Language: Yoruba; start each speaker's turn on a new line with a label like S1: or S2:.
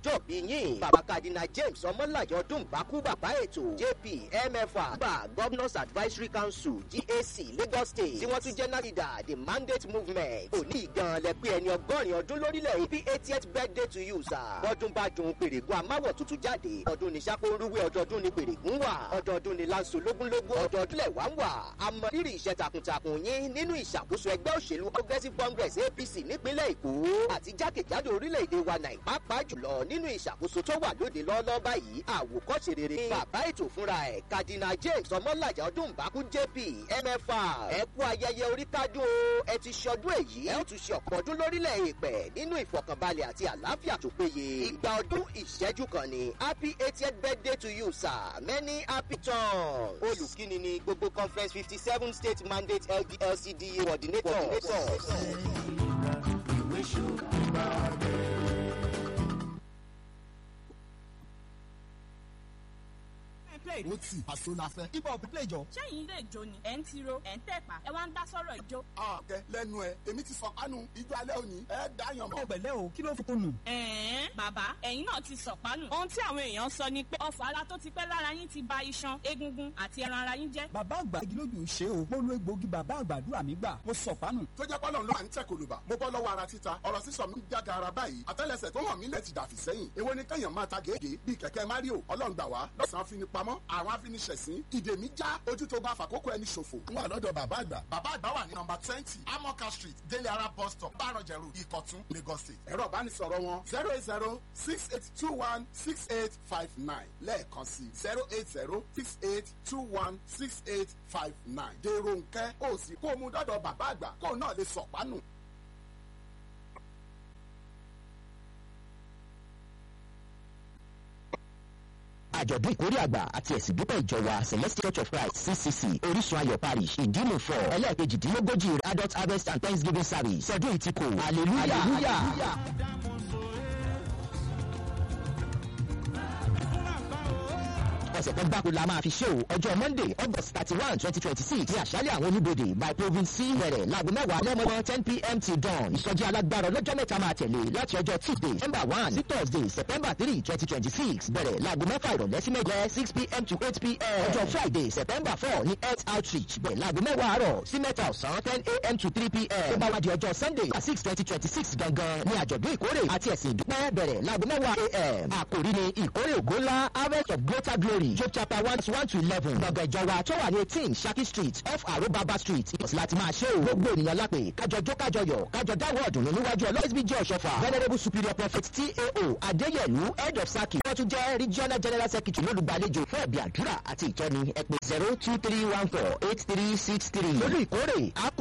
S1: ọjọ́ bí yín bàbá kadina james ọmọlàjọ ọdún bákú bàbá ètò jp mfa bá governors advisory council gac lagos state tí wọ́n tún jẹ́ nàìjíríà the mandate movement òní ìgan lẹ pé ẹni ọgọ́rin ọdún lórílẹ̀ happy eightieth birthday to you sir bọ́dún bá dùn pèrègùn amáwọ̀ tuntun jáde ọdún ní sákóńrúwé ọdọọdún ní pèrègùn wà ọdọọdún ní lanso lógúnlógún ọdọọdún lẹ̀ wá ń wà àmọ́ rírì iṣẹ́ takuntakun yín nínú ìṣàkóso ẹgbẹ́ òṣèlú progressive congress apc nípínlẹ̀ èkó àti jákèjádò orílẹ̀-èdè wa nàì pàápàá jùlọ nínú ìṣàkóso tó wà lóde lọ́ọ́lọ́ báyìí àwòkọ́ṣe rere ní bàbá ètò fúnra ẹ̀ kadina james ọmọlàjà ọdún bákú jp mfa ẹ kú ayẹyẹ orí kádùn o ẹ ti ṣọdún èyí ẹ ó tún ṣe ọ̀pọ̀ ọdún lórílẹ̀ èèpẹ̀ nínú ìfọkànbalẹ̀ àti àlàáfíà tó péye ìgbà ọdún ìṣẹ́jú kan ni happy eightieth birthday to you sir many happy turns olùkíni ni gbogbo conference fifty seven state mandate ldlcda coordinator.
S2: ó tì àṣọ la fẹ́.
S3: ibà òbí play jọ.
S4: sẹ́yìn ilé ìjó ni ẹ̀ ń tiro ẹ̀ ń tẹ̀pá ẹ̀ wá ń dá sọ́rọ̀ ìjó.
S2: àkẹ́ lẹ́nu ẹ̀ èmi ti sọ kánú ijó alẹ́ òní ẹ̀ dáyàn mọ́.
S3: ẹ pẹ̀lẹ́ o kí ló fi kún nù.
S4: ẹ̀ẹ́n bàbá ẹ̀yin náà ti sọ̀pánù. ohun tí àwọn èèyàn sọ ni pé ọfà ara tó ti pẹ́ lára yín ti ba iṣan egungun àti ẹran ara yín jẹ́.
S3: bàbá àgbà igi lójú ṣe o mo lo egbòogi bàbá àgbàdúrà mi gbà mo sọ pánù.
S2: tó jẹ́ pọ́lọ́n ló à ń tẹ̀ kòlùbà mo bọ́ lọ́wọ́ ara títa ọ̀rọ̀ sísọ mi ń jága ara báyìí àtẹ́lẹsẹ̀ tó hàn mí lẹ̀ ti dàfí sẹ́yìn èwo ni kẹ́yàn máa ta gègé bíi kẹ̀kẹ́ mario ọlọ́run gbà wá lọ́sàn-án fi ni pamọ́ àwọn afiniṣẹ̀sín ìdè mi já ojú tó bá fàkókò ẹni ṣòfò ń wà lọ́dọ̀ bàbá àgbà bàbá àgbà wà ní nọmba twenty amoka street délé ara bus stop bárọ̀jẹ̀rù ìkọ̀tún lagos state ẹ̀rọ ìbánisọ̀rọ̀ wọn zero eight zero six eight two one six eight five nine lẹ́ẹ̀kan sí zero eight zero six eight two one six eight five nine dèrò nkẹ́ ó sì kó o mú dọ́dọ̀ bàbá àgbà kó o náà lè sọ̀pánù.
S5: àjọ̀dún ìkórè àgbà àti ẹ̀sìn dúpẹ́ ìjọ wa celestial church of christ ccc orísun ayọ̀ parish ìdímù fọ ẹlẹ́ẹ̀kejìdínlógójì adult harvest and thanksgiving service sọdún ìtìkò hallelujah. hallelujah. ọ̀sẹ̀ kan gbáko la máa fi ṣe o ọjọ́ monday august thirty one twenty twenty six ní àṣálẹ̀ àwọn oníbodè by province c bẹ̀rẹ̀ láago mẹ́wàá lẹ́mọ́mọ́ ten pm till dawn ìsọjí alágbára ọlọ́jọ́ mẹ́ta máa tẹ̀lé láti ọjọ́ tuesday september one sí thursday september three twenty twenty six bẹ̀rẹ̀ láago mẹ́fà ìrọ̀lẹ́ sí mẹ́jẹ six pm to eight pm ọjọ́ friday september four ní health outreach bẹ̀rẹ̀ láago mẹ́wàá àárọ̀ sí mẹ́ta ọ̀sán ten am to three pm tó bá wá di ọjọ́ sunday six twenty twenty six gangan ní àjọ̀dún ìkórè àti ẹ̀sìn ìdúpẹ́ bẹ̀rẹ̀ láago mẹ́wàá am àkòrí ni ìkórè ògo ńlá harvest of greater glory job chapter one one to eleven gbọ̀ngàn ìjọba tó wà ní eighteen saki street off arobaba street ìbọ̀sí láti máa ṣe o gbogbo ènìyàn lápè kájọ jó kájọ yọ kájọ dáwọ́ ọ̀dùnnú níwájú ọlọ́sibí jẹ́ ọ̀ṣọ́fà venerable superior prophet tao adéyẹ̀lú head of saki wọ́n tún jẹ́ regional general secretary lólùgbàlejò fún ẹ̀bí àdúrà àti ìtọ́ni ẹ̀pẹ̀ zero two three one four eight three six three lórí ìkórè akọ